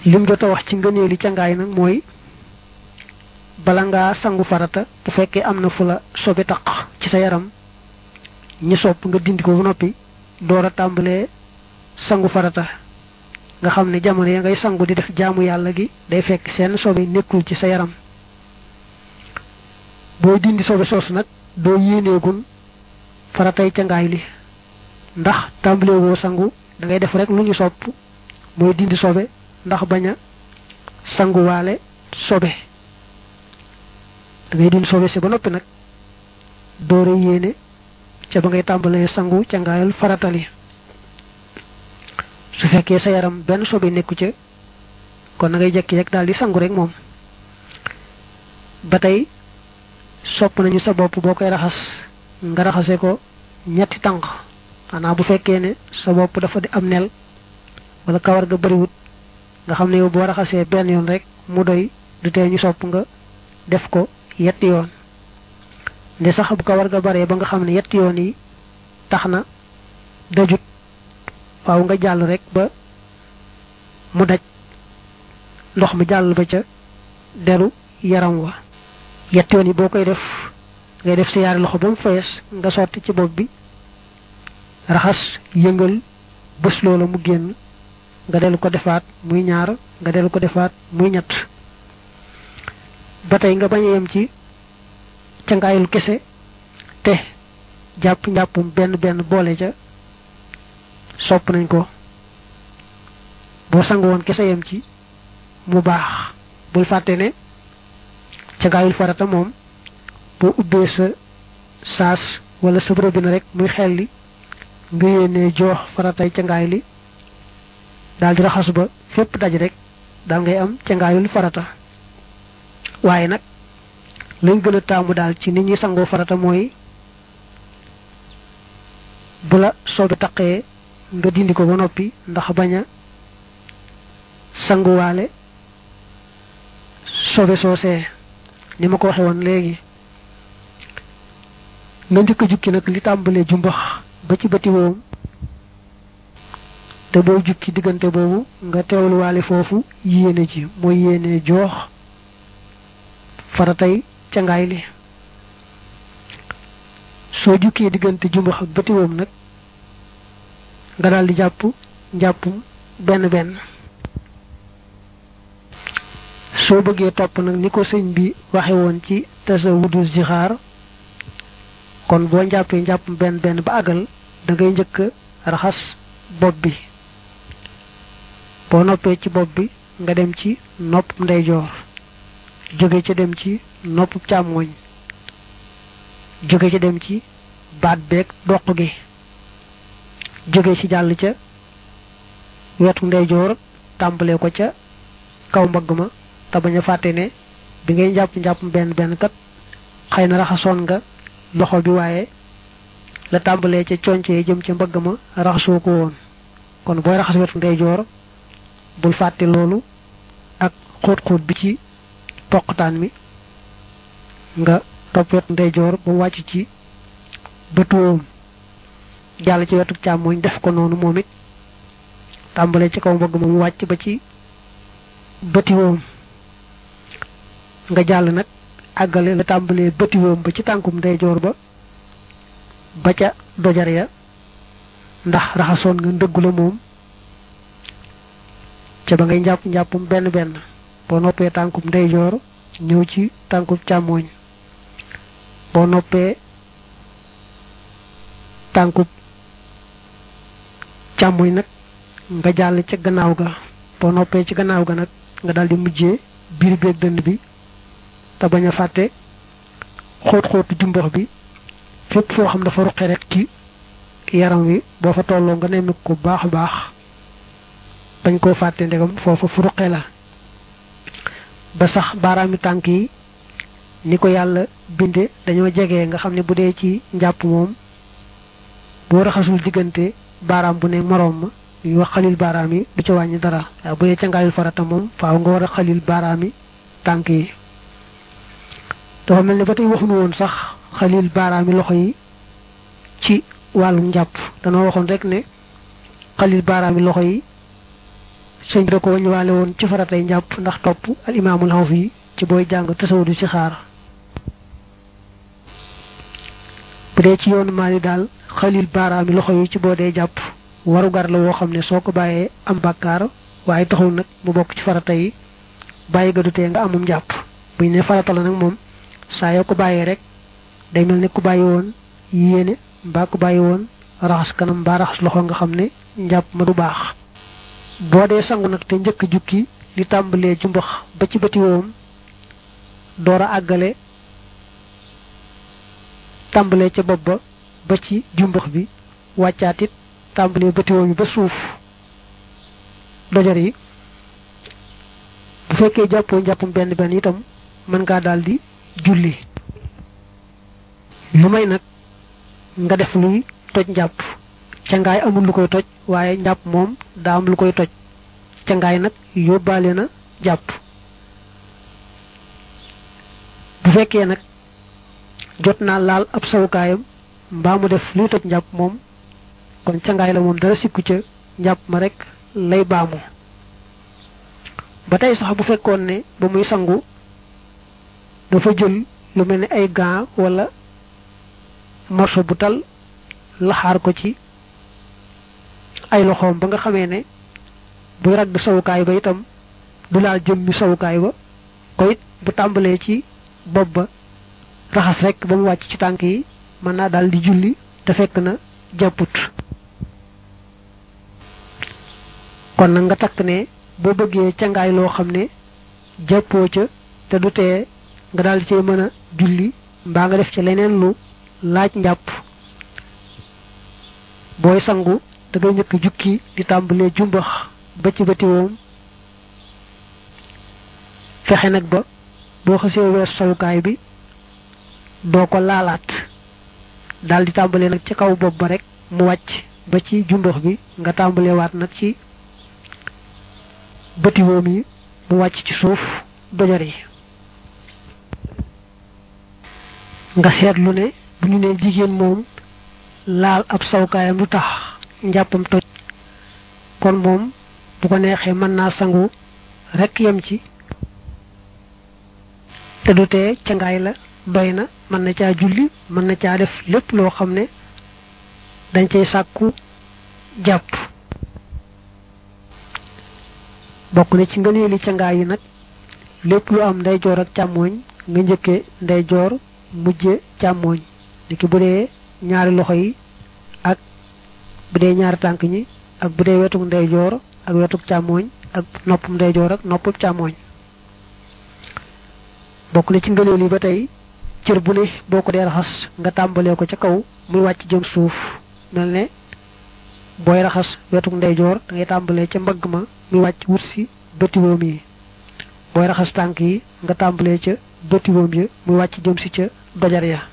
lim jot a wax ci ngëneeli cangaay nag mooy bala ngaa sangu farata bu fekkee am na fu la sobe taq ci sa yaram ñi sopp nga dindi ko ba noppi door a tàmbalee sangu farata nga xam ne jamono ya ngay sangu di def jaamu yàlla gi day fekk seen sobe nekkul ci sa yaram boo dindi sobe soosu nag doo yéeneegun faratay cangaay li ndax tàmbalee woo sangu da ngay def rek lu ñu sopp mooy dindi sobe ndax bañ a sanguwaale sobe da ngay dindi sobe si ba noppi nag doore yéene ca ba ngay tàmbalee sangu cangaayal faratali su fekkee sa yaram benn sobe nekku ca kon na ngay jekki rek daal di sangu rek moom ba tey sopp nañu sa bopp boo koy raxas nga raxase ko ñetti tànk xanaa bu fekkee ne sa bopp dafa di am nel wala kawar ga bariwut nga xam ne yow boo raxasee benn yoon rek mu doy du tee ñu sopp nga def ko yetti yoon nde sax bu kawar ga baree ba nga xam ne yetti yoon yi tax na dajut waaw nga jàll rek ba mu daj ndox mi jàll ba ca deru yaram wa yetti yoon yi boo koy def ngay def sa yaari loxo ba mu fees nga sotti ci bopp bi raxas yëngal bés loola mu génn nga dellu ko defaat muy ñaar nga dellu ko defaat muy ñett ba tey nga bañ a yem ci cangaayul kese te jàpp njàppum benn benn boole ca sopp nañ ko boo sangu woon kese yem ci mu baax bul fàtte ne cangaayul farata moom boo ubbee sa saas wala sa robinet rek muy xel li nga yéenee joox faratay cangaay li daal di raxas ba fépp daj rek daal ngay am cangaayul farata waaye nag lañ gën a taamu daal ci nit ñi sangoo farata mooy bu la soobi taqee nga dindi ko ba noppi ndax bañ a sanguwaale sobe soosee ni ma ko waxe woon léegi nga njëkk a jukki nag li tàmbalee jumbax ba ci bëti woom te boo jukki diggante boobu nga teewluwaale foofu yéene ji mooy yéene joox faratay cangaay li soo jukkee diggante jumbax ak bëti woom nag nga daal di jàpp njàppum benn benn soo bëggee topp nag ni ko sëñ bi waxe woon ci tasawudu zixaar kon boo njàppee njàppum benn benn ba àggal da ngay njëkk raxas bopp bi boo noppee ci bopp bi nga dem ci nopp ndeyjoor jóge ca dem ci nopp càmmooñ jóge ca dem ci baat beeg doq gi jóge ci jàll ca wetu ndeyjoor tàmbalee ko ca kaw mbagg ma te bañ a fàtte ne bi ngay njàpp njàpp benn benn kat xëy na raxasoon nga loxo bi waaye la tàmbalee ca concee jëm ca mbagg ma raxasoo ko woon kon booy raxas wetu ndeyjoor bul fàtte loolu ak xóot-xóot bi ci toqtaan mi nga topp wetu ndeyjoor ba mu wàcc ci bëtuwoom jàll ci wetu càmmooñ def ko noonu moom it tàmbalee ci kaw mbagg ma mu wàcc ba ci bëtiwoom nga jàll nag àggale la tàmbalee bëtiwoom ba ci tànkum ndeyjoor ba ba ca dojar ya ndax raxasoon nga ndëggu la moom ca ba ngay njàpp njàppum benn benn boo noppee tànkum ndeyjoor ñëw ci tànkum càmmooñ boo noppee tànkub càmmoñ nag nga jàll ca gannaaw ga boo noppee ci gannaaw ga nag nga daldi mujjee biir beeg dënn bi te bañ a fàtte xóot xóotu jumbox bi fépp foo xam dafa ruqe rek ci yaram wi boo fa tolloo nga nemmi ko baax baax bañ koo fàtte ndegam foofa fu ruqe la ba sax baaraami tànk yi ni ko yàlla binde dañoo jege nga xam ne bu dee ci njàpp moom boo raxasul diggante baaraam bu ne moroom ma ñuy wax xalil baaraam yi du ci wàññi dara waaw bu dee ca ngaayul farata moom faaw nga war a xalil baaraam yi tànk yi dafa mel ne ba tey waxuñu woon sax xalil baaraam yi loxo yi ci wàllum njàpp danoo waxoon rek ne xalil baaraam yi loxo yi sëñ bi da ko wàññiwaale woon ci faratay njàpp ndax topp al imaamul xaw fii ci booy jàng tasawudu ci xaar bu dee ci yoonu maali daal xalil baaraami loxo yi ci boo dee jàpp warugar la woo xam ne soo ko bàyyee am bàkkaar waaye taxul nag mu bokk ci farata yi bàyyi ga du tee nga amum jàpp buñ ne farata la nag moom saa yoo ko bàyyee rek day mel ne ku bàyyi woon yéene mbaa ku bàyyi woon raxas kanam mbaa raxas loxo nga xam ne njàpp ma du baax boo dee sangu nag te njëkk jukki li tàmbalee jumbax ba ci bëti woom door a àggale tàmbalee ca bopp ba ba ci jumbax bi wàccaat it tàmbalee bëti woom yi ba suuf dojor yi bu fekkee jàppoo njàppum benn benn itam mën ngaa daal di julli lu may nag nga def luy toj njàpp ca ngaay amul lu koy toj waaye njàpp moom daa am lu koy toj ca ngaay nag yóbbaale na jàpp bu fekkee nag jot naa laal ab sawukaayam mbaa mu def luy toj njàpp moom kon ca ngaay la moom dara sikku ca njàpp ma rek lay baamu ba tey sax bu fekkoon ne ba muy sangu dafa jël lu mel ni ay gants wala morso bu tal laxaar ko ci ay loxoom ba nga xamee ne buy ragg sawukaay ba itam du laal jëm mi sawukaay ba ko it bu tàmbalee ci bopp ba raxas rek ba mu wàcc ci tànk yi mën naa daal di julli te fekk na jàpput kon nag nga takk ne boo bëggee cangaay loo xam ne jàppoo ca te du tee nga daal di cee mën a julli mbaa nga def ci leneen lu laaj njàpp booy sangu da ngay njëkk jukki di tàmbalee jumbax ba ci bëti woom fexe nag ba boo xasee wees sawukaay bi doo ko laalaat daal di tàmbalee nag ci kaw bopp ba rek mu wàcc ba ci jumbax bi nga tàmbalee waat nag ci bëti woom yi mu wàcc ci suuf dojar yi nga seetlu ne bu ñu nee jigéen moom laal ab sawkaayam lu tax njàppam toj kon moom bu ko neexee mën naa sangu rekk yem ci te du tee ca ngaay la doy na mën na caa julli mën na caa def lépp loo xam ne dañ cay sàkku jàpp bokk na ci ngëneeli ca ngaay yi nag lépp lu am ndeyjoor ak càmmooñ nga njëkke ndeyjoor mujje càmmooñ niki bu dee ñaari loxo yi ak bu dee ñaari tànk ñi ak bu dee wetuk ndeyjoor ak wetuk càmmooñ ak noppum ndeyjoor ak noppum càmmooñ bokk na ci ngëneel yi ba tey cër bu ne boo ko dee raxas nga tàmbalee ko ca kaw muy wàcc jëm suuf mel ne booy raxas wetuk ndeyjoor da ngay tàmbalee ca mbagg ma muy wàcc wut si bëtiwoom yi booy raxas tànk yi nga tàmbalee ca bëtiwoom yi muy wàcc jëm si ca dojar ya